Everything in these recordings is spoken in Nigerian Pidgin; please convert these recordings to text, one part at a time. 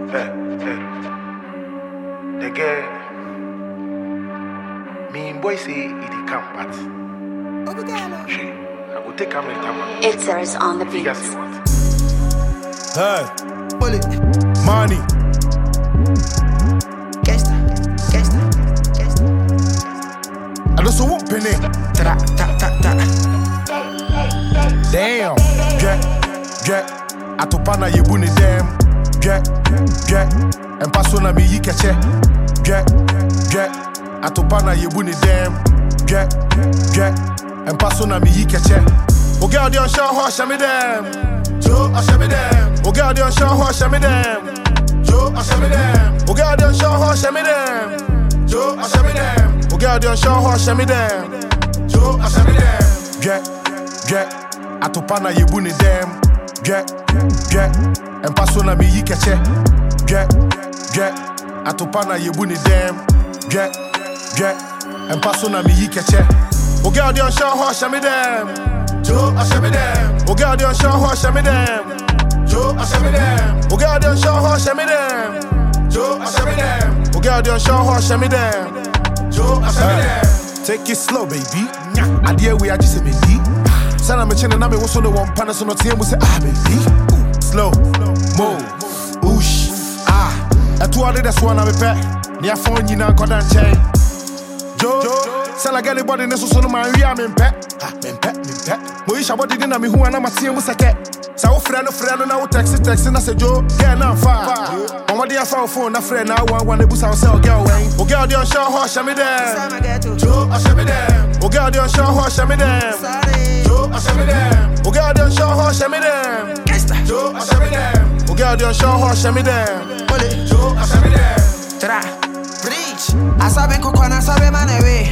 Hey, hey. The girl, me and boy say it dey come, but she, I go take camera time. It's ours on the You beat. guys see what? Hey, Bullet. money. Gangsta. Gangsta. Gangsta. I just want penny. Ta ta ta ta. Damn. Get, get. Atopana yebu ni dem. Get, get. Empaso na mi yi keche. Get, get. Atopana yebu ni dem. Get, get. Empaso na mi yi keche. O girl di on show ho shame dem. Joe, I shame dem. O girl di on show ho shame dem. Joe, I shame dem. O girl di on show ho shame dem. Joe, I shame dem. O girl di on show ho shame dem. Joe, I shame dem. Get, get. Atopa na yebu ni dem. Get, get. Empaso na mi yi keche. Get, get. Atopa na yebu ni dem. Get, get. Empaso na mi yi keche. O girl di on show ho shame dem. Joe, I shame dem. O girl di on show ho shame dem. Joe, I shame dem. O girl di on show ho shame dem. Joe, I shame dem. O girl di on show ho shame dem. Joe, I shame dem. Take it slow, baby. Adeɛ wei agye sɛ mendi sana mekyɛ ne na mewo so ne wɔ mpa no so no teɛ mu sɛ ah baby slow mo ush ah ɛtoa de dɛ soa na mepɛ ne afa nyina nkɔda nkyɛn jo sɛ na gɛne bɔde ne soso no manwie a mempɛ Ah, mempɛ mempɛ moyihyɛ bɔde ne na mehu a na mateɛ mu sɛkɛ sɛ wofrɛ no frɛ no na wo taxi taxi na sɛ jo gɛ na mfa a ɔmmɔden afa wo phone na frɛ na awoawa na busa wo sɛ ɔgɛ wɛn wo girl de ɔnhyɛ hɔ hyɛ me dɛ Sama ghetto. jo ɔhyɛ me dɛ wo girl de ɔnhyɛ hɔ hyɛ me dɛ Sorry. jo ɔhyɛ me dɛ wo girl de ɔnhyɛ hɔ hyɛ me dɛ Gangsta. jo ɔhyɛ me dɛ wo girl de ɔnhyɛ hɔ hyɛ me dɛ Bullet. jo ɔhyɛ me dɛ Tra. Breach. Asabe koko na asabe man away.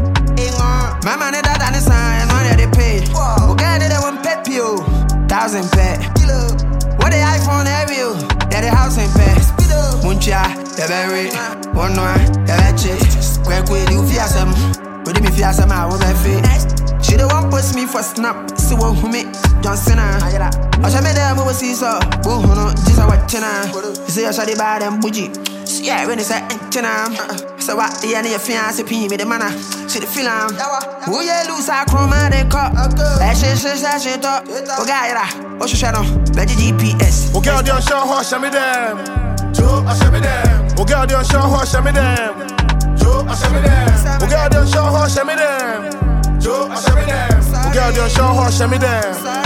Ingo. Mama ne dada ne sign on the pay. Okay, they won't pay you. Thousand pay. What the iPhone have you? Yeah, the house in pay. Muncha, the berry. One one, the vetchet. Quick with you fear some. With me fear some, I will be fit. She the one post me for snap. See what who me Johnson. I shall make them over see so. Boo, no, just a watching. You see, I shall be bad and bougie. Yeah, when it's a china. So what the end of your fiance pee me the mana. See the film. Who you lose a chroma de cup. That shit, shit, that shit up. Oh, guy, what's your shadow? Veggie GPS. wo girl de ɔnhyɛ hɔ hyɛ me dɛ jo ɔhyɛ me dɛ wo girl de ɔnhyɛ hɔ hyɛ me dɛ jo ɔhyɛ me dɛ wo girl de ɔnhyɛ hɔ hyɛ me dɛ jo ɔhyɛ me dɛ wo girl de ɔnhyɛ hɔ hyɛ me dɛ